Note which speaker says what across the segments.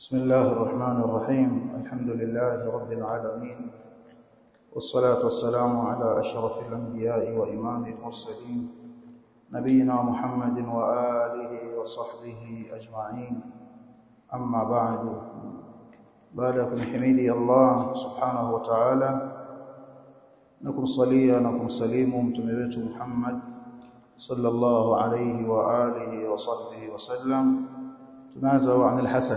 Speaker 1: بسم الله الرحمن الرحيم الحمد لله رب العالمين والصلاة والسلام على أشرف الأنبياء وإمام المرسلين نبينا محمد وآله وصحبه أجمعين أما بعد بعدكم حميدي الله سبحانه وتعالى نكم صليا نكم سليم متمبت محمد صلى الله عليه وآله وصحبه وسلم تنازع عن الحسن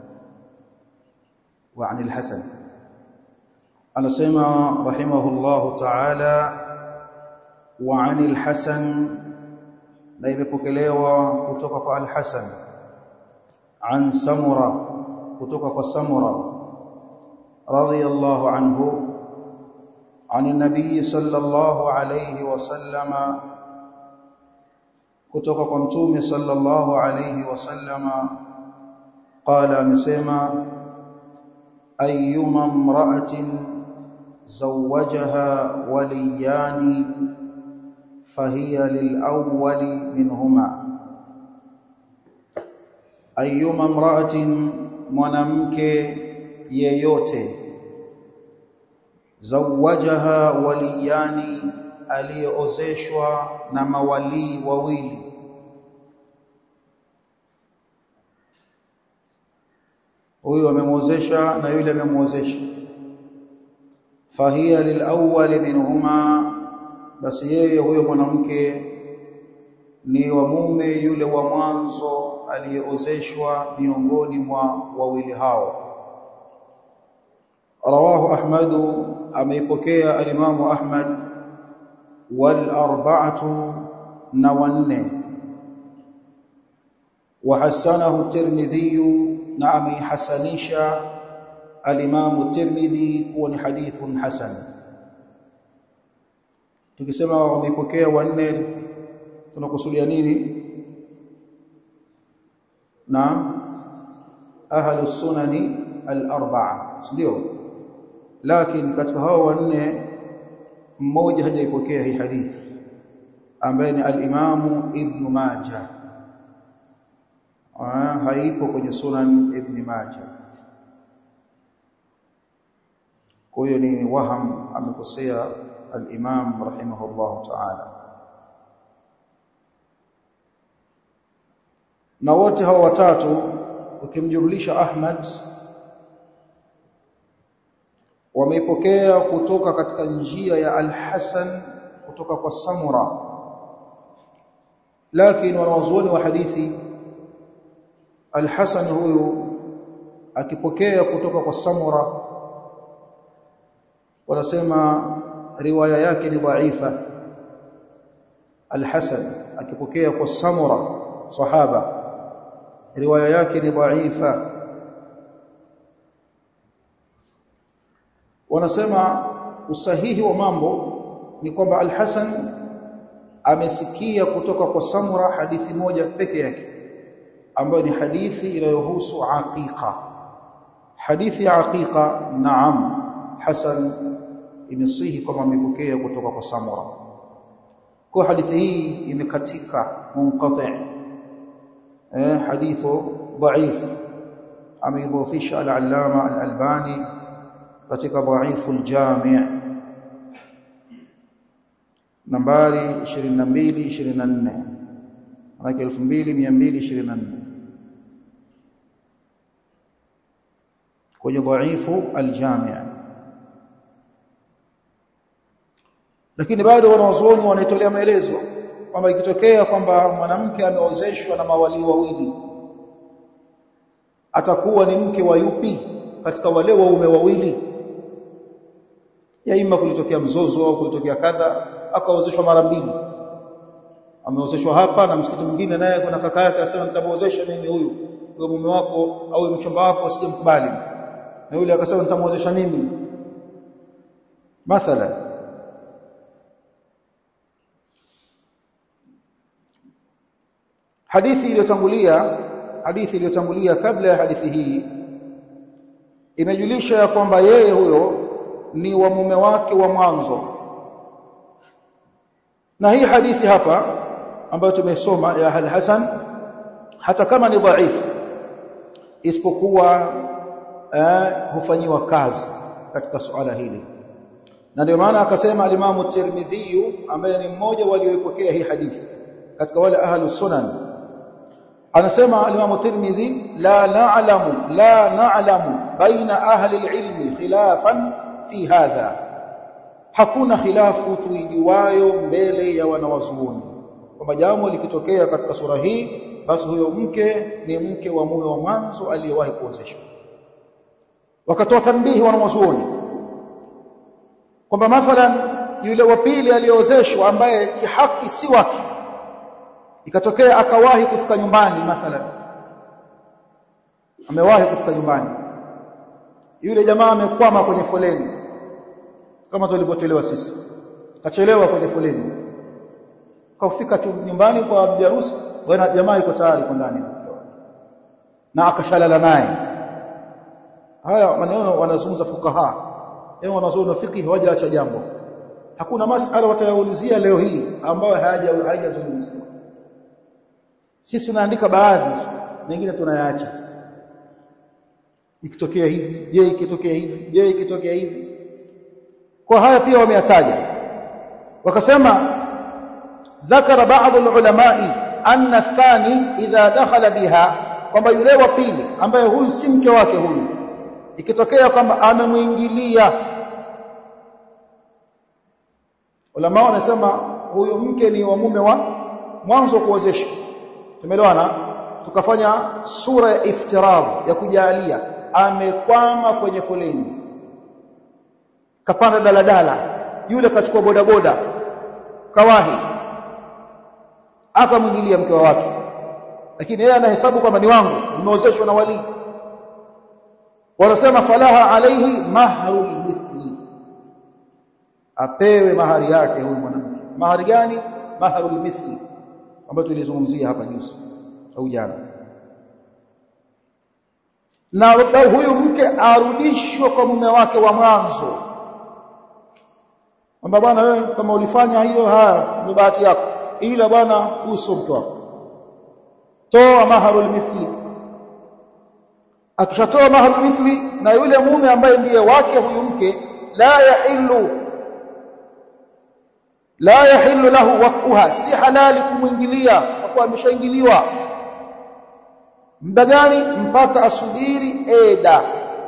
Speaker 1: وعن الحسن anasema rahimahullahu ta'ala wa 'anil hasan na imepokelewa kutoka kwa al-hasan an samura kutoka kwa samura radiyallahu anhu عن النبي صلى الله عليه وسلم kutoka kwa mtume sallallahu alayhi wasallama qala amesema ayyuma imra'atin zawwajaha waliyani fahiya lilawwali minhuma ayyuma imra'atin mwanamke yeyote zawwajaha waliyani aliyeozeshwa na mawalii wawili huyu amemwozesha na yule amemwozesha fahiya lilawwali minhuma basi yeye huyo mwanamke ni wa mume yule wa mwanzo aliyeozeshwa miongoni mwa wawili hao rawahu ahmadu ameipokea alimamu ahmad wal arba'atu na wanne wa hasanahu tirmidhi na ameihasanisha al-Imam Tirmidhi kuwa ni hadithun hasan tukisema wameipokea wanne tunakusudia nini na ahlu sunani al-arba'a ndio lakini katika hao wanne mmoja hajaipokea hii hadithi ambaye ni al-Imam Ibn Majah haipo kwenye Sunan Ibn Majah kwa hiyo ni waham amekosea al-Imam rahimahullah ta'ala na wote hao watatu ukimjumlisha Ahmad wameipokea kutoka katika njia ya Al-Hasan kutoka kwa Samura lakini wanawazuoni wa hadithi Al-Hasan huyu akipokea kutoka kwa Samura wanasema riwaya yake ni dhaifa Al-Hasan akipokea kwa Samura sahaba riwaya yake ni dhaifa wanasema usahihi wa mambo ni kwamba Al-Hasan amesikia kutoka kwa Samura hadithi moja peke yake ambayo ni hadithi inayohusu aqiqa hadithi ya aqiqa naam Hasan imesihi kama amepokea kutoka kwa Samura kwa hadithi hii imekatika munqati eh hadithu dhaif ameidhofisha al-allama al-albani katika dhaifu al-jami' nambari 22 24 maana 2224 kwenye dhaifu al-jami' lakini bado wanawazuoni wanaitolea maelezo kwamba ikitokea kwamba mwanamke ameozeshwa na mawali wawili atakuwa ni mke wa yupi katika wale waume wawili ya ima kulitokea mzozo au kulitokea kadha akaozeshwa mara mbili ameozeshwa hapa na msikiti mwingine naye kuna kaka yake asema nitamuozesha mimi huyu huyo mume wako au mchumba wako asijemkubali na yule akasema nitamuozesha mimi mathalan hadithi iliyotangulia hadithi iliyotangulia kabla ya hadithi hii imejulisha ya kwamba yeye huyo ni wa mume wake wa mwanzo na hii hadithi hapa ambayo tumesoma ya Al-Hasan hata kama ni dhaifu isipokuwa eh, hufanyiwa kazi katika suala hili na ndio maana akasema alimamu Tirmidhi ambaye ni mmoja walioipokea hii hadithi katika wale ahlu sunan anasema alimamu Tirmidhi la na'lamu la na'lamu baina ahli alilmi khilafan fi hadha hakuna khilafu tuijuayo mbele ya wanawazuoni kwamba jambo likitokea katika sura hii basi huyo mke ni mke wa mume wa mwanzo aliyewahi kuozeshwa wakatoa tanbihi wanawazuoni kwamba mathalan yule wa pili aliyeozeshwa ambaye kihaki si wake ikatokea akawahi kufika nyumbani mathalan amewahi kufika nyumbani yule jamaa amekwama kwenye foleni kama tulivyotolewa sisi kachelewa kwenye foleni kafika tu nyumbani kwa bibi harusi bwana jamaa yuko tayari kwa ndani na akashalala naye haya maneno wanazungumza fukaha yao wanazuoni fiqh hawajaacha jambo hakuna masala watayaulizia leo hii ambayo hayaja hayajazungumziwa sisi tunaandika baadhi mengine tunayaacha ikitokea hivi je ikitokea hivi je ikitokea hivi kwa haya pia wameyataja wakasema ذكر بعض العلماء أن الثاني إذا دخل بها kwamba yule wa pili ambaye huyu si mke wake huyu ikitokea kwamba amemuingilia ulama wanasema huyu mke ni wa mume wa mwanzo kuozesha tumeelewana tukafanya sura ya iftirad ya kujalia amekwama kwenye foleni kapanda daladala yule kachukua bodaboda kawahi akamwingilia mke wa watu lakini yeye anahesabu kwamba ni wangu nimeozeshwa na wali wanasema falaha alaihi mahrul mithli apewe mahari yake huyu mwanamke mahari gani mahrul mithli ambayo tulizungumzia hapa juzi au jana na huyu mke arudishwe kwa mume wake wa mwanzo kwamba bwana wewe kama ulifanya hiyo haya ni bahati yako ila bwana uso mke wako toa maharul mithli akishatoa maharul mithli na yule mume ambaye ndiye wake huyu mke la yahillu la yahillu lahu waqtuha si halali kumwingilia kwa kuwa ameshaingiliwa muda gani mpaka asubiri eda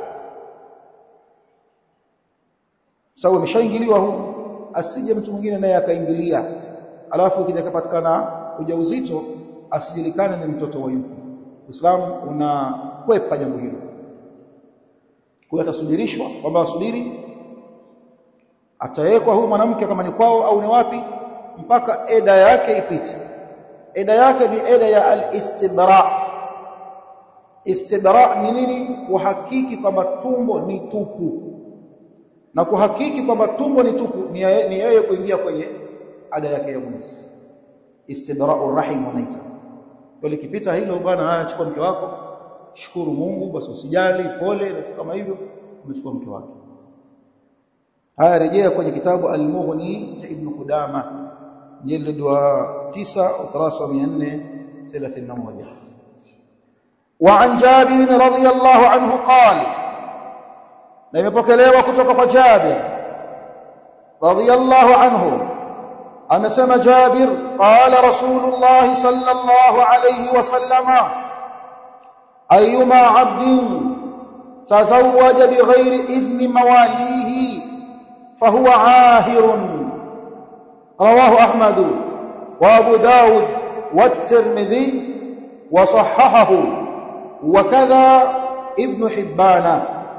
Speaker 1: sababu ameshaingiliwa huyu asije mtu mwingine naye akaingilia alafu ikija kupatikana ujauzito asijulikane ni mtoto wa yupi Uislamu unakwepa jambo hilo kwa atasubirishwa kwamba asubiri atawekwa huyu mwanamke kama ni kwao au ni wapi mpaka eda yake ipite eda yake ni eda ya al-istibra istibra ni nini kuhakiki kwamba tumbo ni tupu na kuhakiki kwamba tumbo ni tupu ni yeye kuingia kwenye ada yake ya mwezi istibra'ur rahim wanaita kwa likipita hilo bwana haya chukua mke wako shukuru Mungu basi usijali pole na kama hivyo umechukua mke wake haya rejea kwenye kitabu al-Mughni cha Ibn Qudama jilid wa 9 ukurasa 431 وعن جابر رضي الله عنه قال na imepokelewa kutoka kwa Jabir radiyallahu anhu amesema Jabir qala Rasulullah sallallahu alayhi wasallama ayyuma 'abdin tazawwaja bighairi idhni mawalihi fahuwa 'ahirun rawahu Ahmad wa Abu Dawud والترمذي وصححه وكذا ابن حبان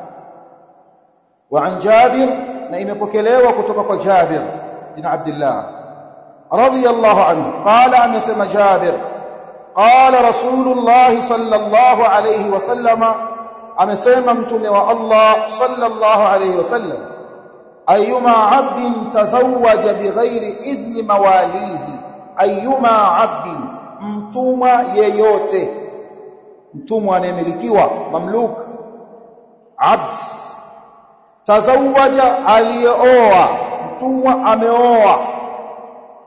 Speaker 1: وعن جابر na imepokelewa kutoka kwa Jabir bin Abdullah radiyallahu anhu qala amesema Jabir qala Rasulullah sallallahu alayhi wasallama amesema mtume wa Allah sallallahu alayhi wasallam ayyuma 'abdin tazawwaja bighairi idhni mawalihi ayyuma 'abdin mtumwa yeyote mtumwa anayemilikiwa mamluk abd tazawaja aliyeoa mtumwa ameoa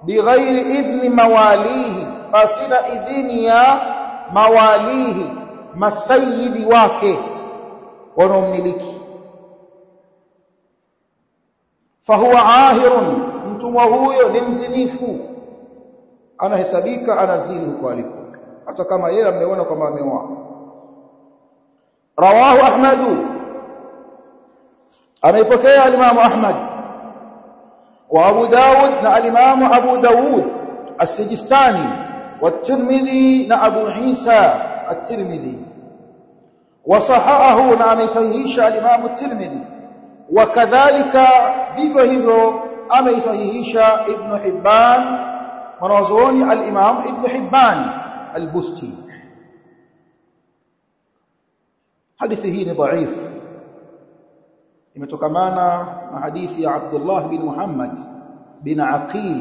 Speaker 1: bighairi idhni mawalihi pasina idhini ya mawalihi masayidi wake wanaomiliki fahuwa ahirun mtumwa huyo ni mzinifu anahesabika anazini huko aliko hata kama yeye ameona kwamba ameoa rawahu ahmadu ameipokea al-Imam Ahmad wa Abu Dawud na al-Imam Abu Dawud as-Sijistani wa Tirmidhi na Abu Isa at-Tirmidhi wa sahahahu na amesahihisha al-Imam at-Tirmidhi wa kadhalika vivyo hivyo ameisahihisha Ibn Hibban mwanazuoni al-Imam Ibn Hibban al-Busti hadithi hii ni dhaifu imetokamana na hadithi ya Abdullah bin Muhammad bin Aqil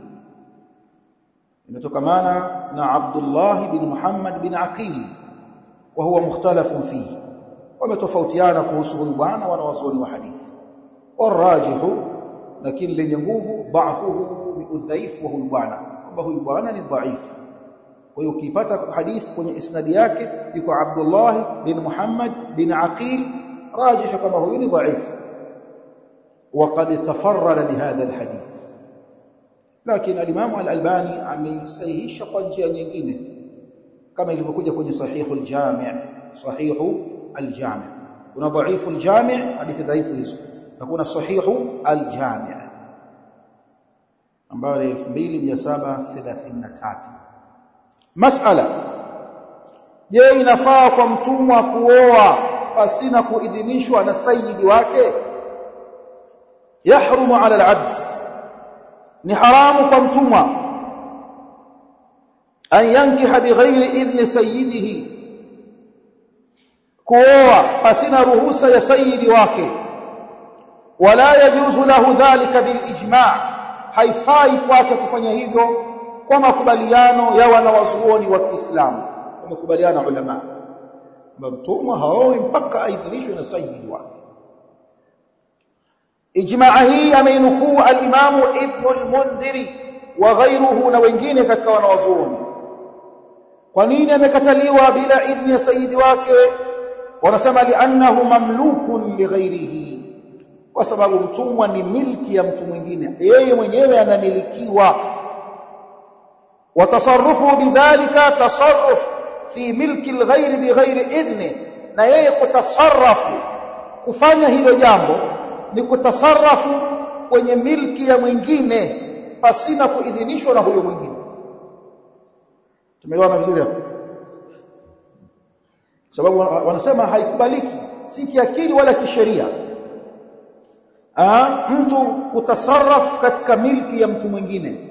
Speaker 1: imetokamana na Abdullah bin Muhammad bin Aqil wa huwa mukhtalafun fihi wametofautiana kuhusu huyu bwana wanawazuoni wa hadithi warajihu lakini lenye nguvu dhaifuhu ni udhaifu wa huyu bwana kwamba huyu bwana ni dhaifu kwa hiyo ukipata hadithi kwenye isnadi yake yuko Abdullah bin Muhammad bin Aqil راجح كما هو ضعيف وقد تفرد بهذا الحديث لكن الامام الالباني ameisahihisha kwa njia nyingine kama ilivyokuja kwenye sahihu al-jami' sahihu al-jami' kuna dhaifu al-jami' hadithi dhaifu hizo na kuna sahihu al-jami' ambayo ni 2733 mas'ala je inafaa kwa mtumwa kuoa pasina kuidhinishwa na sayyidi wake yahrumu ala al-abd ni haramu kwa mtumwa an yankiha bighairi idhni sayyidihi kuoa pasina ruhusa ya sayyidi wake wala yajuzu lahu dhalika bilijma' haifai kwake kufanya hivyo kwa makubaliano ya wanawazuoni wa Kiislamu wamekubaliana ulama mtumwa haoi mpaka aidhinishwe na sayyidi wake ijmaa hii ameinukuu al-Imam Ibn al-Mundhiri wa ghayruhu na wengine katika wanawazuoni kwa nini amekataliwa bila idhni ya sayyidi wake wanasema li'annahu mamlukun lighairihi kwa sababu mtumwa ni milki ya mtu mwingine yeye mwenyewe anamilikiwa watasarrufu bidhalika tasarruf fi milki alghayr bighairi idhni na yeye kutasarrafu kufanya hilo jambo ni kutasarrafu kwenye milki ya mwingine pasina kuidhinishwa na huyo mwingine tumeelewana vizuri hapo sababu wanasema haikubaliki si kiakili wala kisheria ah mtu kutasarraf katika milki ya mtu mwingine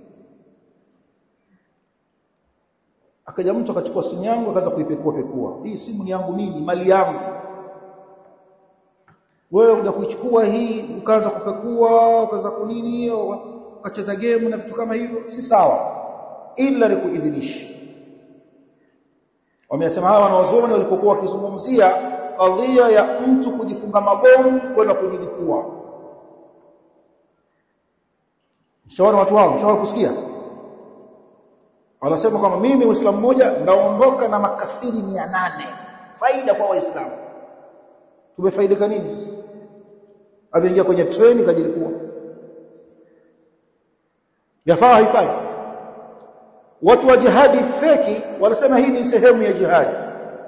Speaker 1: akaja mtu akachukua simu yangu akaanza kuipekua pekua hii simu ni yangu mimi mali yangu wewe unakuja kuichukua hii ukaanza kupekua ukaanza kunini hiyo ukacheza game na vitu kama hivyo si sawa ila ni kuidhinisha wamesema hawa wanawazuoni walipokuwa wakizungumzia kadhia ya mtu kujifunga mabomu kwenda kujilipua shawana watu wao shawa kusikia wanasema kwamba mimi muislamu mmoja ndaondoka na makafiri 800 faida kwa waislamu tumefaidika nini ameingia kwenye treni kajilipua yafaa haifai watu wa jihadi feki wanasema hii ni sehemu ya jihadi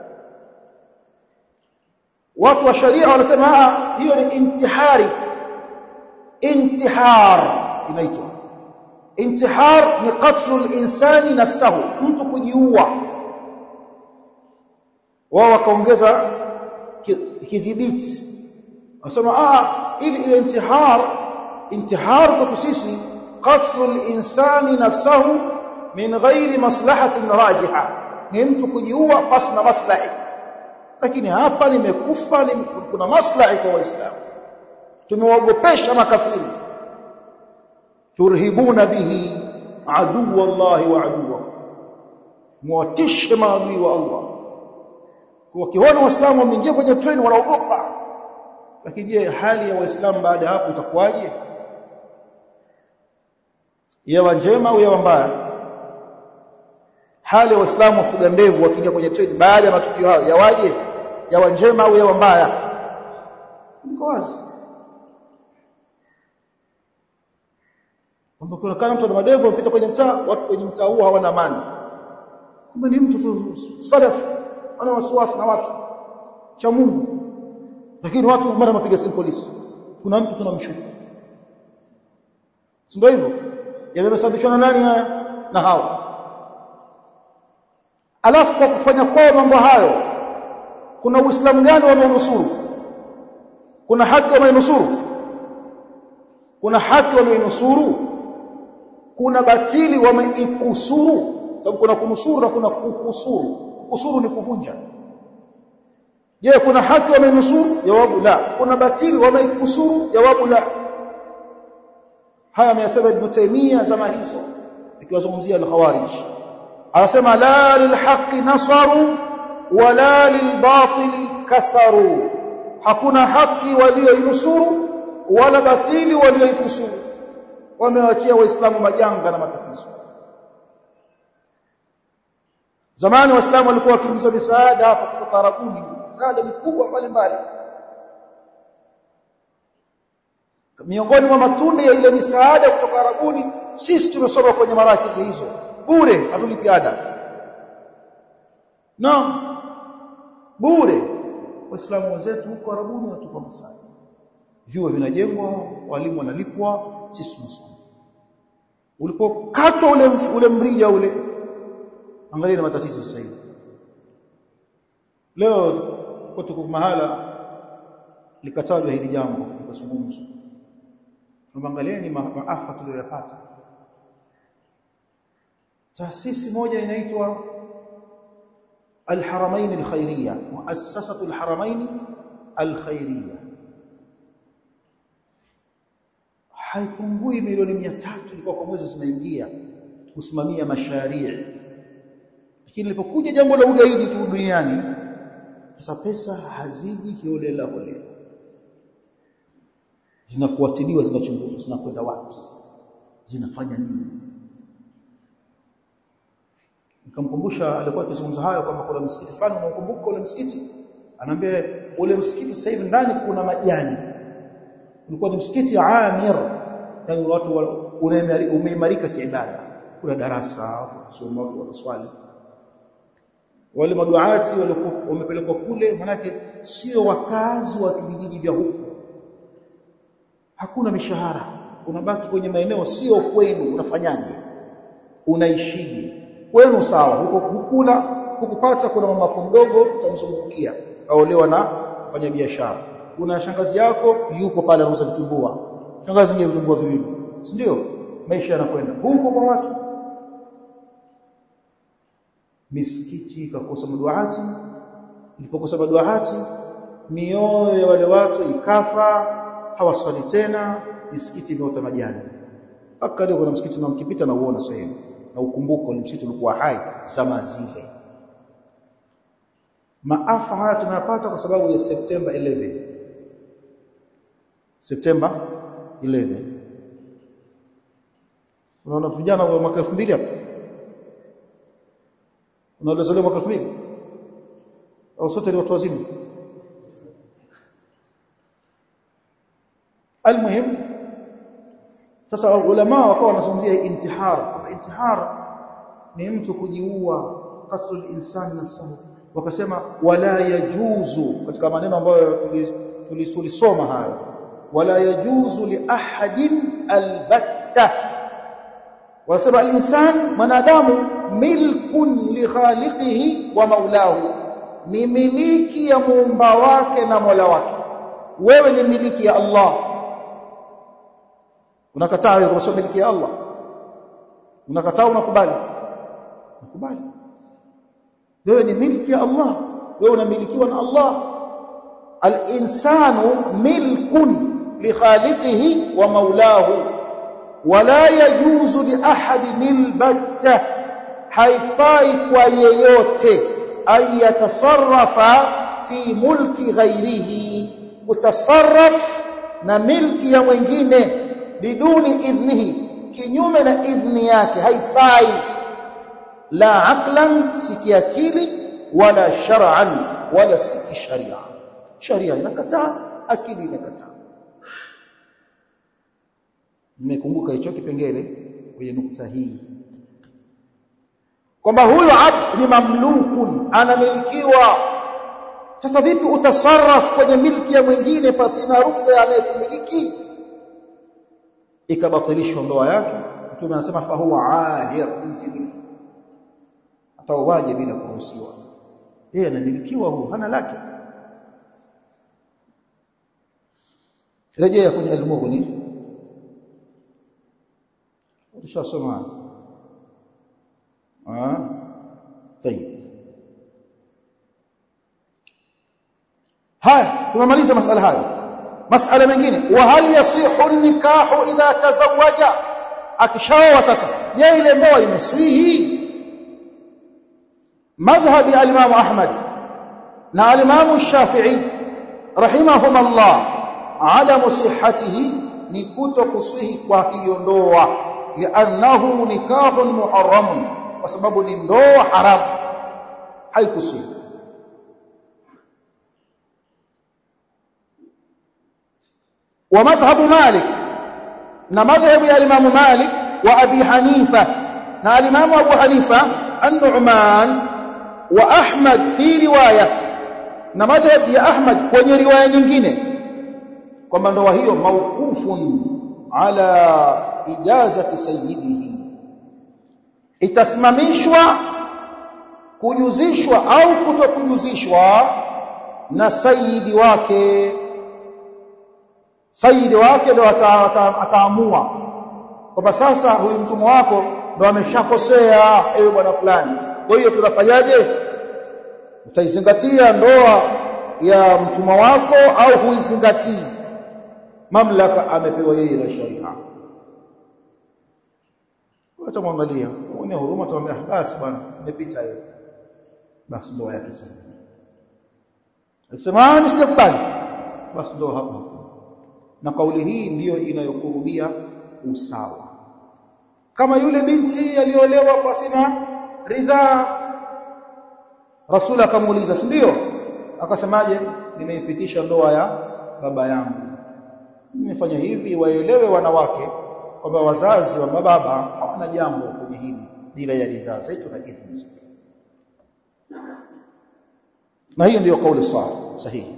Speaker 1: watu wa sharia wanasema hiyo ni intihari intihar inaitwa intihar ni qatlu al-insani nafsahu mtu kujiua wao wakaongeza kidhibiti wasema ah ili ile intihar intihar kwa sisi qatlu al-insani nafsahu min ghairi maslahatin rajiha ni mtu kujiua pasi na maslahi lakini hapa nimekufa kuna maslahi kwa waislamu tumewaogopesha makafiri turhibuna bihi adu wallahi wa aduwa muwatishe maadui wa Allah kwa kiona waislamu wameingia kwenye treni wanaogopa lakini je hali ya waislamu baada ya hapo itakuwaje yawa njema au yawa mbaya hali waislamu wafuga ndevu wakija kwenye treni baada ya matukio hayo yawaje yawa njema au yawa mbaya iko wazi kwamba kuna kana mtu ana madevu anapita kwenye mtaa watu kwenye mtaa huo hawana amani kumbe ni mtu tu salaf ana wasiwasi na watu cha Mungu lakini watu mara mapiga simu polisi kuna mtu tunamshuku si ndio hivyo yamesababishwa na nani haya na hawa alafu kwa kufanya kwao mambo hayo kuna uislamu gani wanaonusuru kuna haki wanaonusuru kuna haki wanaonusuru kuna batili wameikusuru sababu kuna kunusuru na kuna kukusuru kusuru ni kuvunja je kuna haki wamenusuru jawabu la kuna batili wameikusuru jawabu la haya ameyasema ibn Taymiyyah zama hizo ikiwazungumzia al-khawarij anasema la lilhaqi nasaru wala lilbatili kasaru hakuna haki walioinusuru wala batili walioikusuru wamewachia waislamu majanga na matatizo zamani waislamu walikuwa wakiingizwa misaada hapa kutoka Arabuni misaada mikubwa mbalimbali miongoni mwa matunda ya ile misaada kutoka Arabuni sisi tumesoma kwenye marakizi hizo bure hatulipi ada naam bure waislamu wenzetu huko Arabuni wanatupa msaada vyuo vinajengwa walimu wanalipwa sisi tunasoma ulipokatwa ule ule mrija ule angalia na matatizo sasa hivi leo tuko tuko mahala likatajwa hili jambo likazungumzwa tunaangalieni maafa tuliyoyapata taasisi moja inaitwa الحرمين الخيرية مؤسسة الحرمين الخيرية haipungui milioni 300 ilikuwa kwa mwezi zinaingia kusimamia masharii lakini ilipokuja jambo la ugaidi tu duniani sasa pesa haziji kiolela holela zinafuatiliwa zinachunguzwa zinakwenda wapi zinafanya nini nikamkumbusha alikuwa akizungumza hayo kwamba kuna msikiti fulani unakumbuka ule msikiti anaambia ule msikiti sasa hivi ndani kuna majani ulikuwa ni msikiti Amir yani watu umeimarika kiibada kuna darasa kusoma wanaswali wale maduati walikuwa wamepelekwa kule manake sio wakazi wa vijiji vya huko hakuna mishahara unabaki kwenye maeneo sio kwenu unafanyaje unaishije kwenu sawa huko hukula hukupata kuna mama mdogo utamzungukia kaolewa na kufanya biashara kuna shangazi yako yuko pale anauza vitumbua shangazi ngie vitumbua viwili si ndio maisha yanakwenda huko kwa watu misikiti ikakosa maduati ilipokosa maduati mioyo ya wale watu ikafa hawaswali tena misikiti imeota majani mpaka leo kuna msikiti na mkipita na uona sehemu na ukumbuko ni msikiti ulikuwa hai zama zile maafa haya tunayapata kwa sababu ya Septemba 11 Septemba 11 unaona vijana wa mwaka 2000 hapa unaolezelewa mwaka 2000 au sote ni watu wazima almuhim sasa ulama wakawa wanazungumzia intihar intihar ni mtu kujiua qatl al-insan nafsuhu wakasema wala yajuzu katika maneno ambayo tulisoma hayo wala yajuzu li ahadin albatta wasema al-insan mwanadamu milkun li khaliqihi wa maulahu ni miliki ya muumba wake na mola wake wewe ni miliki ya Allah unakataa wewe kwa miliki ya Allah unakataa unakubali unakubali wewe ni miliki ya Allah wewe unamilikiwa na Allah al-insanu milkun li khaliqihi wa maulahu wala yajuzu li ahadin albatta haifai kwa yeyote ayatasarrafa fi mulki ghairihi kutasarraf na milki ya mwingine biduni idhnihi kinyume na idhni yake haifai la aqlan si kiakili wala shar'an wala si kisharia sharia inakataa akili inakataa nimekumbuka hicho kipengele kwenye nukta hii kwamba huyo abd ni mamlukun anamilikiwa sasa vipi utasarraf kwenye milki ya mwingine pasina ruksa ya anayekumiliki ikabatilishwa ndoa yake mtume anasema fa huwa ahir mzinifu atauaje bila kuruhusiwa yeye anamilikiwa huu hana lake rejea kwenye al-mughni tushasoma ah tayeb haya tumemaliza masala hayo masala mengine wa hal yasihu nikahu idha tazawaja akishaoa sasa je ile ndoa imeswihi madhhabi al-imam ahmad na al-imam shafi'i rahimahumullah ala musihhatihi ni kuto kuswihi kwa hiyo ndoa li'annahu nikahun muharramun kwa sababu ni ndoa haramu haikuswihi ومذهب مالك na madhhabu ya Imam Malik wa Abi Hanifa na Imam Abu Hanifa An-Nu'man wa Ahmad fi riwaya na madhhab ya Ahmad kwenye riwaya nyingine kwamba ndoa hiyo mauqufun ala ijazati sayyidihi itasimamishwa kujuzishwa au kutokujuzishwa na sayyidi wake saidi wake ndo ataamua kwamba sasa huyu mtumwa wako ndo ameshakosea ewe bwana fulani kwa hiyo tunafanyaje utaizingatia ndoa ya mtumwa wako au huizingatii mamlaka amepewa yeye na sharia utamwangalia uone huruma utamwambia basi bwana imepita hiyo basi ndoa yake sasa akisema ni sijakubali basi ndoa hapo na kauli hii ndiyo inayokurubia usawa kama yule binti aliolewa kwa sina ridhaa rasul akamuuliza si ndio akasemaje nimeipitisha ndoa ya baba yangu nimefanya hivi waelewe wanawake kwamba wazazi wa baba hawana jambo kwenye hili bila ya ridhaa zetu na idhini zetu na hiyo ndiyo kauli sahihi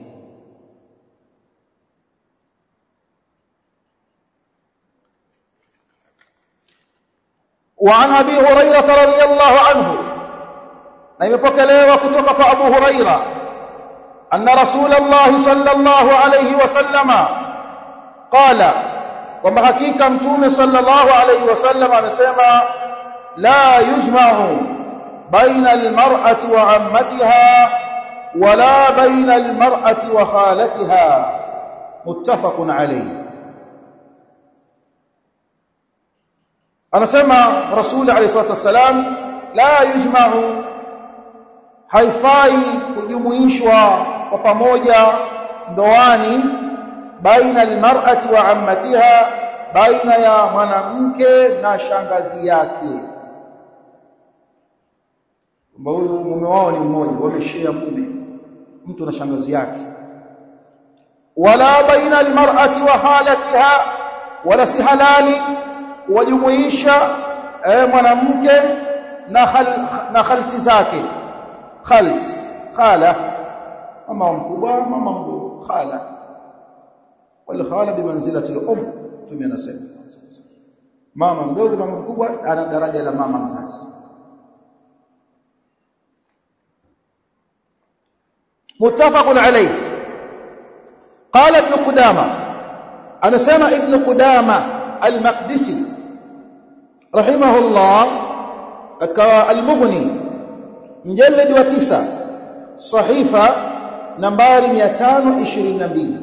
Speaker 1: وعن ابي هريره رضي الله عنه na imepokelewa kutoka kwa Abu Huraira anna Rasulullah sallallahu alayhi wasallama qala kwamba hakika mtume sallallahu alayhi wasallam amesema la yujma'u baina almar'ati wa ammatiha wala baina almar'ati wa khalatiha muttafaqun alayhi anasema rasul alayhi salatu wasalam la yujma'u haifai kujumuishwa kwa pamoja ndoani baina almar'ati wa ammatiha baina ya mwanamke na shangazi yake kwamba huyu mume wao ni mmoja wameshare mume mtu na shangazi yake wala baina almar'ati wa halatiha wala si halali wajumuisha eh, mwanamke na khal, na khalti zake khalt khala mama mkubwa mama mdogo khala wal khala bimanzilati al-um tumia nasema mama mdogo mama mkubwa ana daraja la mama mzazi متفق عليه قال ابن قدامه انا سمع ابن قدامه المقدسي رحمه الله katika al-Mughni mjalad wa 9 sahifa nambari 522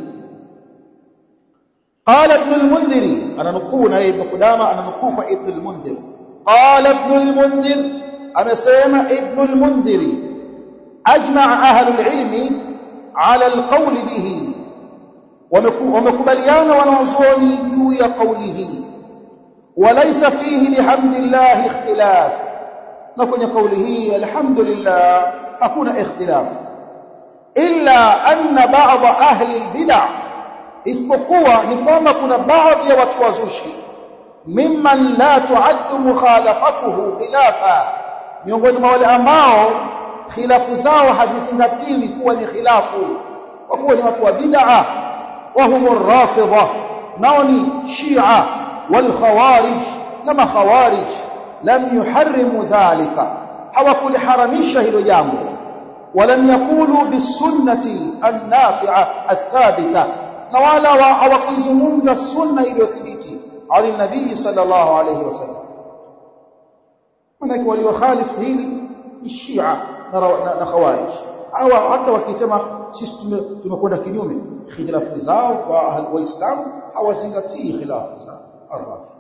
Speaker 1: قال ابن المنذر انا نقول na ibn Qudama ana nukuu kwa ibn al-Munzir قال ابن المنذر amesema ibn al-Munzir ajma' ahli al-ilm ala al-qawl bihi wamekubaliana wanawazuoni juu ya kauli hii وليس فيه بحمد الله اختلاف na kwenye kauli hii alhamdulillah hakuna ikhtilaf illa anna ba'd ahli albid'ah isipokuwa ni kwamba kuna baadhi ya watu wazushi mimman la tuaddu mukhalafatuhu khilafa miongoni mwa wale ambao khilafu zao hazizingatiwi kuwa ni khilafu kwa kuwa ni watu wa bid'a wa humur rafidha nao ni shia wal khawarij na makhawarij lam yuharrimu dhalika hawakuliharamisha hilo jambo ولم يقولوا بالسنه النافعه الثابته na wala hawakuizungumza sunna iliyothibiti ali nabii sallallahu alayhi wasallam manake waliokhalifu hili ni shia na, na, na khawarij au hata wakisema sisi tumekwenda kinyume khilafu zao kwa waislamu hawazingatii khilafu zao arrafi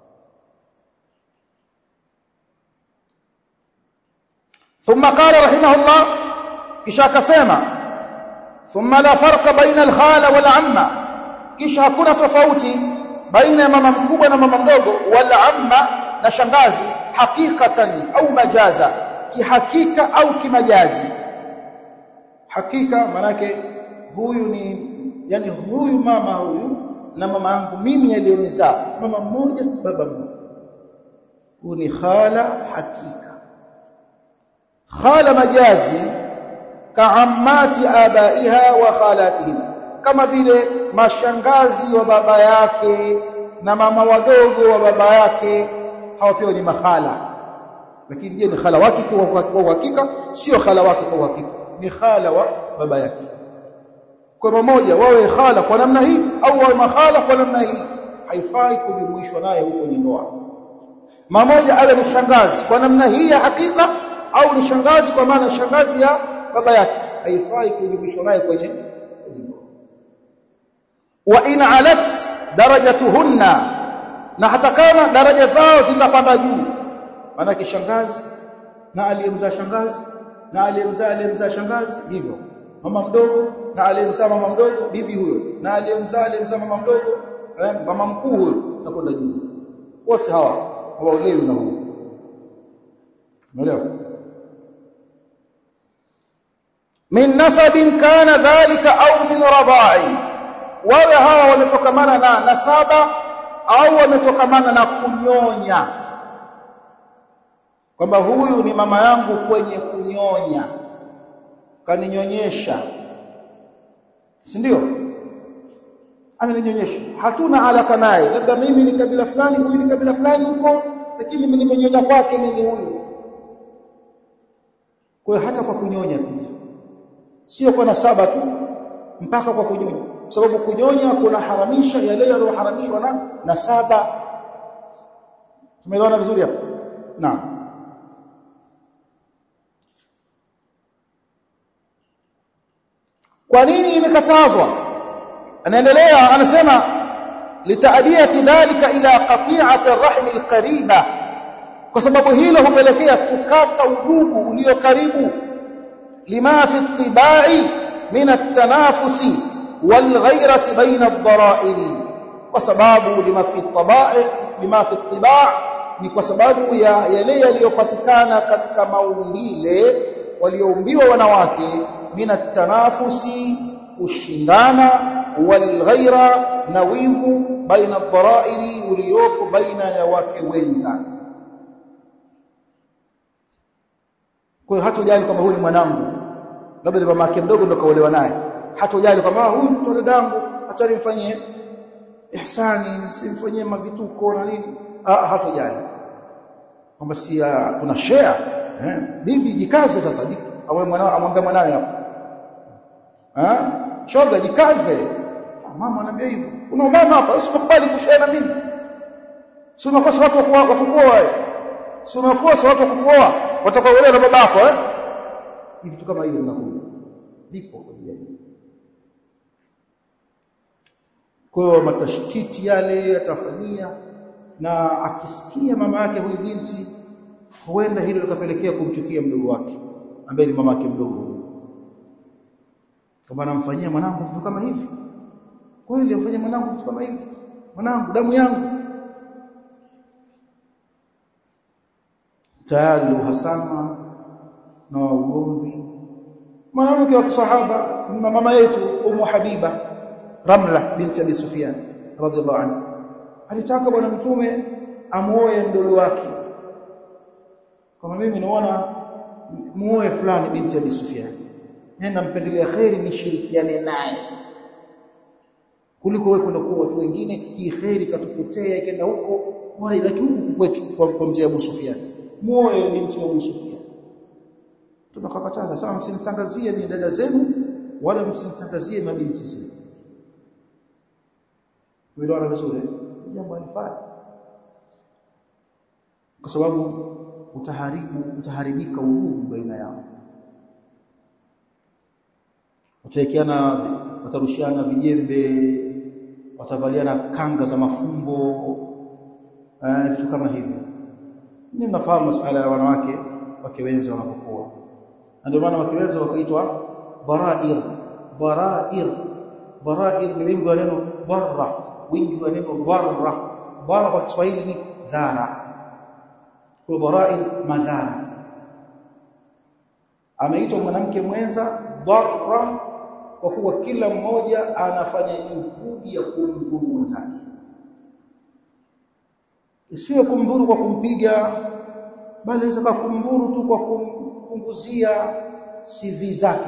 Speaker 1: ثم قال رحمه الله kisha akasema thumma la farqa baina al-khala wal amma kisha hakuna tofauti baina ya mama mkubwa na mama mdogo wal amma na shangazi hakikatan au majaza kihakika au kimajazi hakika manake huyu ni yani huyu mama huyu na mama yangu mimi aliyonizaa mama mmoja baba mmoja huyu ni khala hakika khala majazi kaammati abaiha wa khalatihim kama vile mashangazi wa baba yake na mama wadogo wa baba yake hao pia ni makhala lakini je ni khala wake kwa uhakika sio khala wake kwa uhakika ni khala wa baba yake kwa pamoja wawe khala kwa namna hii au wawe makhala kwa namna hii haifai kujumuishwa naye huko kwenye ndoa mmoja awe ni shangazi kwa namna hii ya hakika au ni shangazi kwa maana shangazi ya baba yake haifai kujumuishwa naye kwenye kwenye ndoa wa in alat darajatuhunna na hata kama daraja zao zitapanda juu maana shangazi na aliyemzaa shangazi na aliyemzaa aliyemzaa shangazi hivyo mama mdogo na aliyemzaa mama mdogo bibi huyo na aliyemzaa aliyemzaa mama mdogo eh, mama mkuu huyo na kwenda juu wote hawa hawaolewi na huyo umeelewa min nasabin kana dhalika au min radha'i wawe hawa wametokamana na nasaba au wametokamana na kunyonya kwamba huyu ni mama yangu kwenye kunyonya kaninyonyesha si ndio ameninyonyesha hatuna alaka naye labda mimi ni kabila fulani huyu ni kabila fulani huko lakini mimi nimenyonya kwake mimi huyu kwa hiyo hata kwa kunyonya pia sio kwa nasaba tu mpaka kwa kunyonya kwa sababu kunyonya kuna haramisha yale yaliyoharamishwa na nasaba tumeelewana vizuri hapo naam kwa nini imekatazwa anaendelea anasema litaadiyati dhalika ila qati'ati arrahim alqariba kwa sababu hilo hupelekea kukata udugu ulio karibu lima fi ittiba'i min at-tanafusi wal ghayrati baina ad-dara'iri kwa sababu lima fi at-taba'i lima fi ittiba' ni kwa sababu ya yale yaliyopatikana katika maumbile walioumbiwa wanawake min at-tanafusi ushindana wal ghayra na wivu baina ad-dara'iri uliopo baina ya wake wenza kwa hiyo hatojali kwamba huyu ni mwanangu labda ni mama yake mdogo ndo kaolewa naye hatojali kwamba huyu mtoto dadangu acha nimfanyie ihsani simfanyie mavituko na nini ah hatojali kwamba si kuna share eh bibi jikaze sasa awe mwanao amwambia mwanawe hapo eh shoga jikaze mama anambia hivyo kuna mama hapa usikubali kushare na mimi si unakosa watu wa kukuoa si unakosa watu wa kukuoa watakaoelewa na babako eh vitu kama hivyo vinakuja vipo kwa jamii kwa hiyo matashtiti yale yatafanyia na akisikia mama yake huyu binti huenda hilo likapelekea kumchukia mdogo wake ambaye ni mama yake mdogo kama anamfanyia mwanangu vitu kama hivi kweli amfanyia mwanangu vitu kama hivi mwanangu damu yangu tayari uhasama na ugomvi mwanamke wa kisahaba mama yetu Ummu Habiba Ramla binti Abi Sufyan radhiallahu anha alitaka bwana mtume amuoe mdogo wake kama mimi naona muoe fulani binti Abi Sufyan nenda mpendelea khairi nishirikiane naye kuliko wewe kwenda kwa watu wengine hii khairi katupotea ikaenda huko bora ibaki huku kwetu kwa, kwa mzee Abu Sufyan muoe binti Abu Sufyan tunakakataza sawa msimtangazie ni dada zenu wala msimtangazie mabinti zenu Umeelewana vizuri? Jambo halifai. Kwa sababu utaharibu utaharibika udugu baina yao. Wataekeana watarushiana vijembe, watavaliana kanga za mafumbo, eh vitu kama hivyo. Ni mnafahamu masuala ya wanawake wake wenza wanapokuwa. Ndio maana wake wenza wakaitwa barair. Barair. Barair ni wingi wa neno barra wingi wa neno dharra dharra kwa Kiswahili ni dhara kwa barail madhara ameitwa mwanamke mwenza dharra kwa kuwa kila mmoja anafanya juhudi ya kumdhuru mwenzake isiwe kumdhuru kwa kumpiga bali inaweza kumdhuru tu kwa kumpunguzia CV zake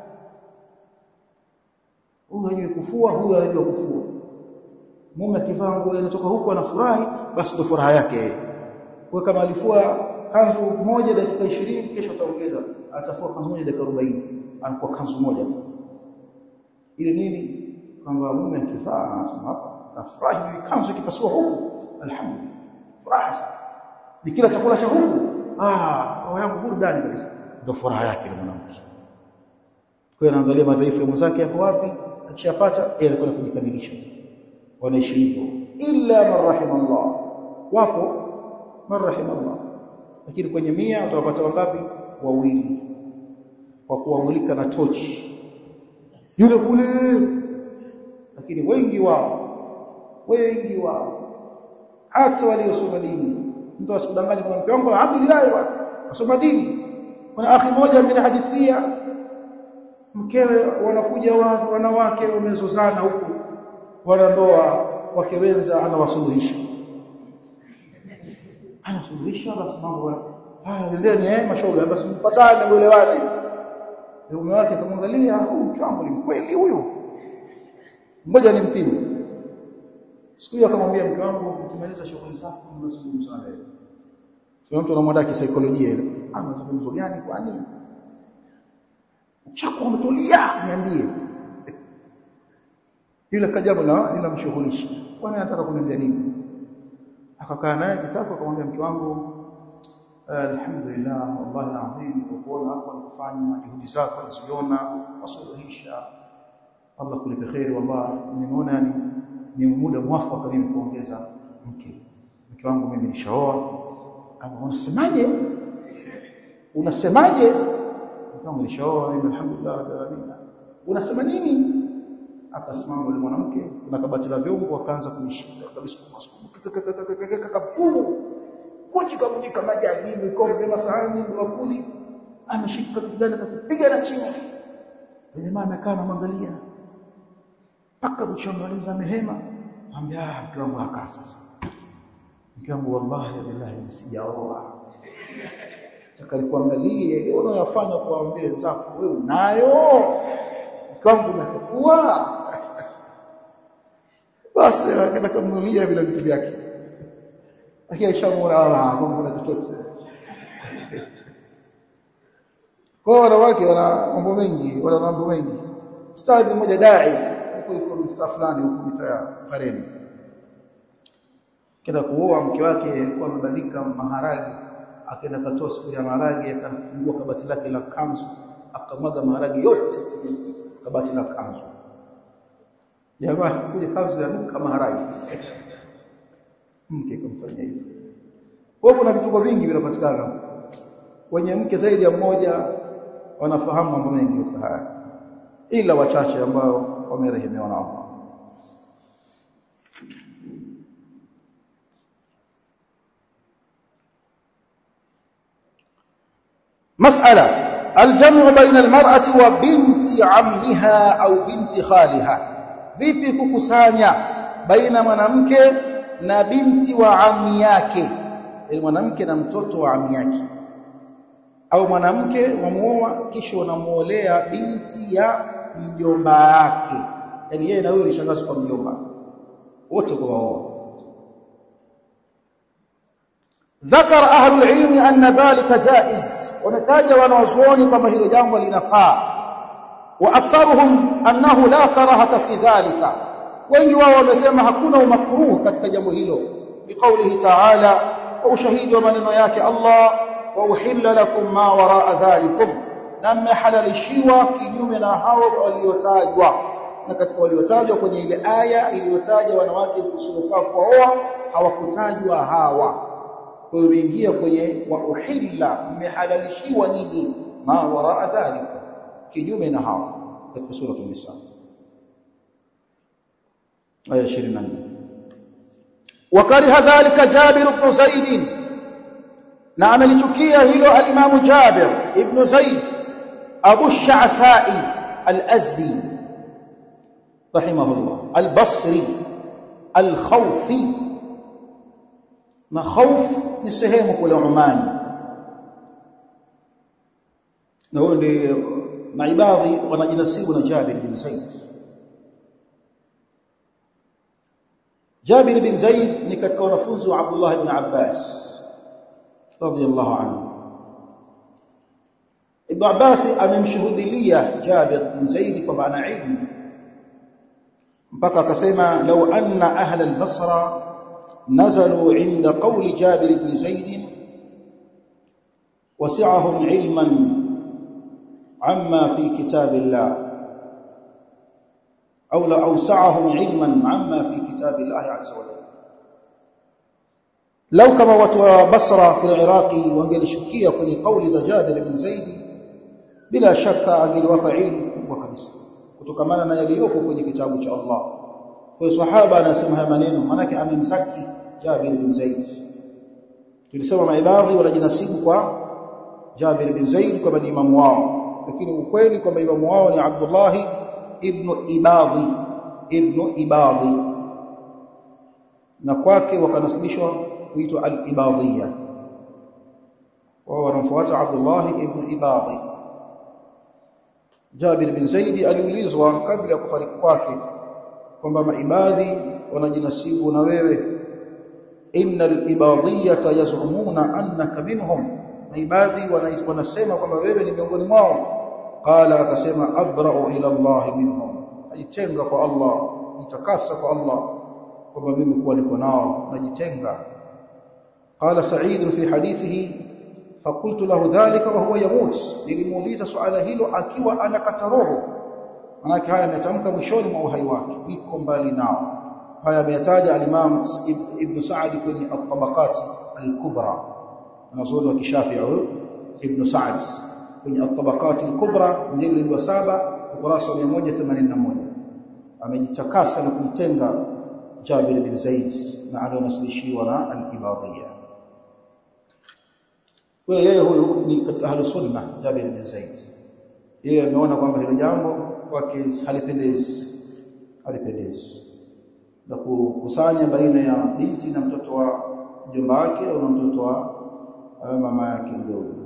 Speaker 1: huyu hajui kufua huyu anajua kufua mume akivaa nguo inatoka huko anafurahi basi ndio furaha yake kwa kama alifua kanzu moja dakika 20 kesho ataongeza atafua kanzu moja dakika 40 anafua kanzu moja tu ili nini kwamba mume akivaa anasema hapa nafurahi kanzu ikipasua huku alhamdulillah furaha sana ni kila chakula cha huku ah roho yangu burudani kabisa ndio furaha yake ni mwanamke kwa hiyo anaangalia madhaifu ya mwenzake yako wapi akishapata yeye anakwenda kujikamilisha wanaishi hivyo illa man rahimallah wapo man rahimallah lakini kwenye mia utawapata wangapi wawili kwa kuwamulika na tochi yule kule lakini wengi wao wengi wao hata waliosoma dini mtu asikudanganye kwa mke wangu alhamdulillah wasoma dini kuna akhi mmoja amenihadithia mkewe wanakuja wanawake wamezozana huku wanandoa wake wenza anawasuluhisha anasuluhisha basi mambo haya endeni eh mashoga basi mpatane uelewane mume wake akamwangalia huyu mke wangu ni mkweli huyu mmoja ni mpimo siku hiyo akamwambia mke wangu ukimaliza shughuli zako unazungumza na wewe sio mtu anamwandaa kisaikolojia ile ana mazungumzo gani kwani chako umetulia niambie ile kajabu la linamshughulisha kwani anataka kuniambia nini akakaa naye kitako akamwambia mke wangu alhamdulillah wallahi alazim kwa kuona hapo kufanya juhudi zako nasiona wasuluhisha Allah kulipe khairi wallahi nimeona yani ni muda mwafaka mimi kuongeza mke mke wangu mimi nishaoa ama unasemaje unasemaje mke wangu nishaoa mimi alhamdulillah rabbil alamin unasema nini akasimama yule mwanamke kuna kabati la vyombo akaanza kunishika kabisa kabumu kuji kavunjika majagi vikombe masahani bakuli ameshika kitu gani atakupiga na chini jamaa amekaa na mwangalia mpaka mshamaliza mehema ambia mke wangu akaa sasa mke wangu wallahi billahi sijaoa takalikuangalie leo unayofanya kuambia wenzako wewe unayo mke wangu unakufua basi akaenda kumnulia vile vitu vyake lakini aishamuona ah kuna chochote kwa wanawake wana mambo mengi wana mambo mengi stadi mmoja dai huko iko msta fulani huko mita Pareni kenda kuoa mke wake alikuwa amebadilika maharagi akaenda katoa sufuria ya maharagi akafungua kabati lake la kanzu akamwaga maharagi yote kabati la kanzu jamaa kuja kanzu ya nuka maharagi mke kumfanyia hivyo kwa kuna vituko vingi vinapatikana wenye mke zaidi ya mmoja wanafahamu mambo mengi katika haya ila wachache ambao wamerehemewa na Allah mas'ala aljamu baina almar'ati wa binti ammiha au binti khaliha vipi kukusanya baina mwanamke na binti wa ammi yake yani mwanamke na mtoto wa ammi yake au mwanamke wamuoa kisha unamuolea binti ya mjomba wake yani yeye na wewe ni shangazi kwa mjomba wote kwa wao ذكر اهل العلم ان ذلك جائز ونتاج wanawazuoni kwamba hilo jambo linafaa wa aktharuhum annahu la karahata fi dhalika wengi wao wamesema hakuna umakruh katika jambo hilo biqaulihi ta'ala wa ushahidi wa maneno yake Allah wa uhilla lakum ma waraa dhalikum na mmehalalishiwa kinyume na hao waliotajwa na katika waliotajwa kwenye ile aya iliyotaja wanawake kusiofaa kuoa hawakutajwa hawa kwa hiyo imeingia kwenye wa uhilla mmehalalishiwa nyinyi ma waraa dhalikum kinyume na hao katika sura an-nisa aya 24 وكره ذلك جابر بن زيد na amelichukia hilo al-Imam Jabir ibn Zaid Abu Sha'tha'i al-Azdi rahimahullah al-Basri al-Khawfi na Khawf ni sehemu kule Oman na huyo ndiye maibadhi wanajinasibu na Jabir bin Zaid Jabir bin Zaid ni katika wanafunzi wa Abdullah ibn Abbas radiyallahu anhu Ibn Abbas amemshuhudilia Jabir bin Zaid kwamba ana ilmu mpaka akasema law anna ahla al-Basra nazalu inda qawli Jabir ibn Zaid wasi'ahum ilman amma fi kitabillah أو لأوسعهم علما عما في كتاب الله عز وجل لو كما watu wa Basra kule Iraqi wangelishukia kwenye kauli za Jabir bin Zaid bila shaka angeliwapa ilmu kubwa kabisa kutokamana na yaliyopo kwenye kitabu cha Allah kwa sahaba anasema haya maneno manake amemsaki Jabir bin Zaid tulisema maibadhi wanajinasibu kwa Jabir bin Zaid kwamba ni imamu wao lakini ukweli kwamba imamu wao ni Abdullah ibn Ibadhi ibn Ibadhi na kwake wakanasibishwa kuitwa al-Ibadhiyya wao wanamfuata Abdullah ibn Ibadhi Jabir bin Zaid aliulizwa kabla ya kufariki kwake kwamba maibadhi wanajinasibu na wewe innal ibadhiyata yaz'umuna annaka minhum maibadhi wanasema kwamba wewe ni miongoni mwao qala akasema abra'u ila Allah minhum ajitenga kwa Allah nitakasa kwa Allah kwamba mimi kuwa niko nao najitenga qala sa'id fi hadithihi fakultu lahu dhalika wa huwa yamut nilimuuliza swala hilo akiwa anakata roho manake haya ametamka mwishoni mwa uhai wake niko mbali nao haya ameyataja al-Imam Ibn Sa'd kwenye at-Tabaqat al-Kubra anazuoni wa kishafi'i Ibn Sa'd kwenye at-Tabaqat al-Kubra mjilid wa saba ukurasa wa 181 amejitakasa na kujitenga Jabir bin Zaid na alionasilishiwa na al-Ibadiyya kwa yeye huyu ni katika ahlu sunna Jabir bin Zaid yeye ameona kwamba hilo jambo kwake halipendezi halipendezi na kukusanya baina ya binti na mtoto wa mjomba wake au na mtoto wa mama yake mdogo